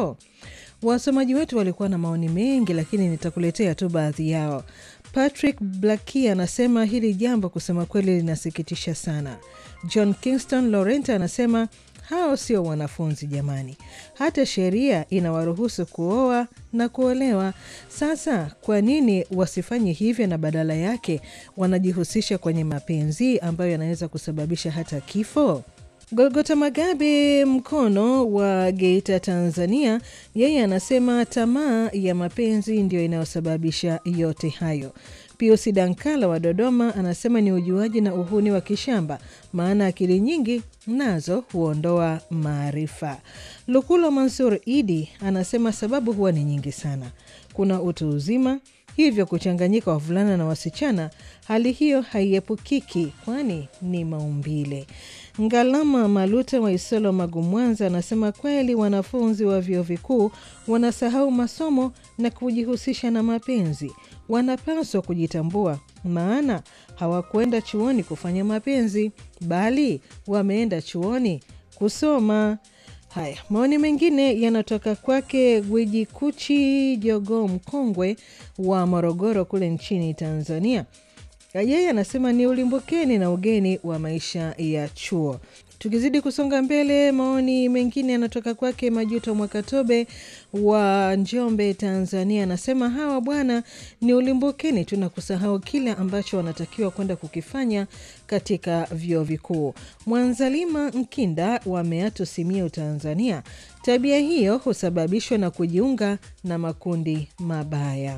kifo? Wasomaji wetu walikuwa na maoni mengi, lakini nitakuletea tu baadhi yao. Patrick Blackie anasema hili jambo kusema kweli linasikitisha sana. John Kingston Laurent anasema hao sio wanafunzi jamani, hata sheria inawaruhusu kuoa na kuolewa. Sasa kwa nini wasifanye hivyo na badala yake wanajihusisha kwenye mapenzi ambayo yanaweza kusababisha hata kifo? Golgota Magabe Mkono wa Geita, Tanzania, yeye anasema tamaa ya mapenzi ndiyo inayosababisha yote hayo. Piusi Dankala wa Dodoma anasema ni ujuaji na uhuni wa kishamba, maana akili nyingi nazo huondoa maarifa. Lukulo Mansur Idi anasema sababu huwa ni nyingi sana. Kuna utu uzima, hivyo kuchanganyika wavulana na wasichana, hali hiyo haiepukiki, kwani ni maumbile. Ngalama Maluta wa Isolo Magu, Mwanza, anasema kweli wanafunzi wa vyuo vikuu wanasahau masomo na kujihusisha na mapenzi. Wanapaswa kujitambua, maana hawakwenda chuoni kufanya mapenzi, bali wameenda chuoni kusoma. Haya, maoni mengine yanatoka kwake Gwiji Kuchi Jogoo Mkongwe wa Morogoro kule nchini Tanzania. Yeye anasema ni ulimbukeni na ugeni wa maisha ya chuo. Tukizidi kusonga mbele, maoni mengine yanatoka kwake Majuto Mwakatobe wa Njombe, Tanzania. Anasema hawa bwana ni ulimbukeni tu na kusahau kile ambacho wanatakiwa kwenda kukifanya katika vyuo vikuu. Mwanzalima Mkinda wa Meatu, Simiyu, Tanzania. Tabia hiyo husababishwa na kujiunga na makundi mabaya.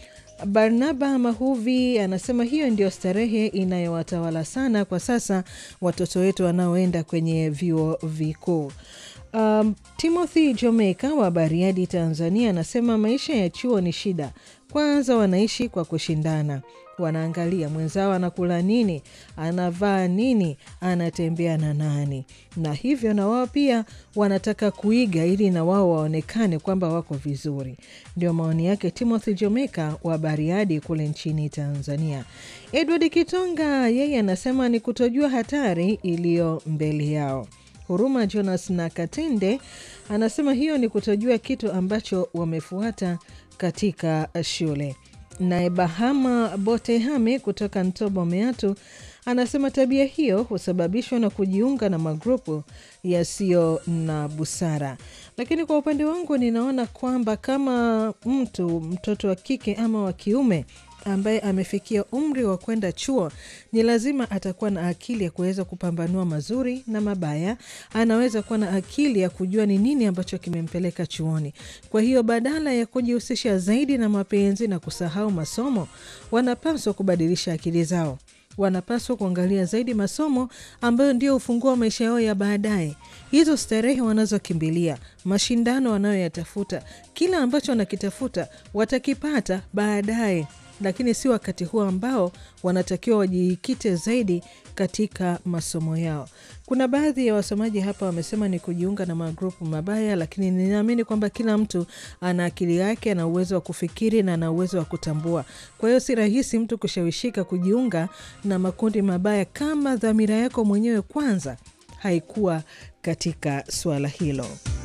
Barnaba Mahuvi anasema hiyo ndio starehe inayowatawala sana kwa sasa watoto wetu wanaoenda kwenye vyuo vikuu. Um, Timothy Jamaica wa Bariadi, Tanzania anasema maisha ya chuo ni shida. Kwanza wanaishi kwa kushindana, wanaangalia mwenzao anakula nini, anavaa nini, anatembea na nani, na hivyo na wao pia wanataka kuiga ili na wao waonekane kwamba wako vizuri. Ndio maoni yake Timothy Jamaica wa Bariadi kule nchini Tanzania. Edward Kitonga yeye anasema ni kutojua hatari iliyo mbele yao. Huruma Jonas na Katende anasema hiyo ni kutojua kitu ambacho wamefuata katika shule. Naye Bahama Botehame kutoka Ntobo Meatu anasema tabia hiyo husababishwa na kujiunga na magrupu yasiyo na busara. Lakini kwa upande wangu ninaona kwamba kama mtu mtoto wa kike ama wa kiume ambaye amefikia umri wa kwenda chuo ni lazima atakuwa na akili ya kuweza kupambanua mazuri na mabaya. Anaweza kuwa na akili ya kujua ni nini ambacho kimempeleka chuoni. Kwa hiyo badala ya kujihusisha zaidi na mapenzi na kusahau masomo, wanapaswa kubadilisha akili zao. Wanapaswa kuangalia zaidi masomo ambayo ndio ufunguo wa maisha yao ya baadaye. Hizo starehe wanazokimbilia, mashindano wanayoyatafuta, kila ambacho wanakitafuta watakipata baadaye lakini si wakati huo ambao wanatakiwa wajikite zaidi katika masomo yao. Kuna baadhi ya wasomaji hapa wamesema ni kujiunga na magrupu mabaya, lakini ninaamini kwamba kila mtu ana akili yake, ana uwezo wa kufikiri na ana uwezo wa kutambua. Kwa hiyo si rahisi mtu kushawishika kujiunga na makundi mabaya kama dhamira yako mwenyewe kwanza haikuwa katika suala hilo.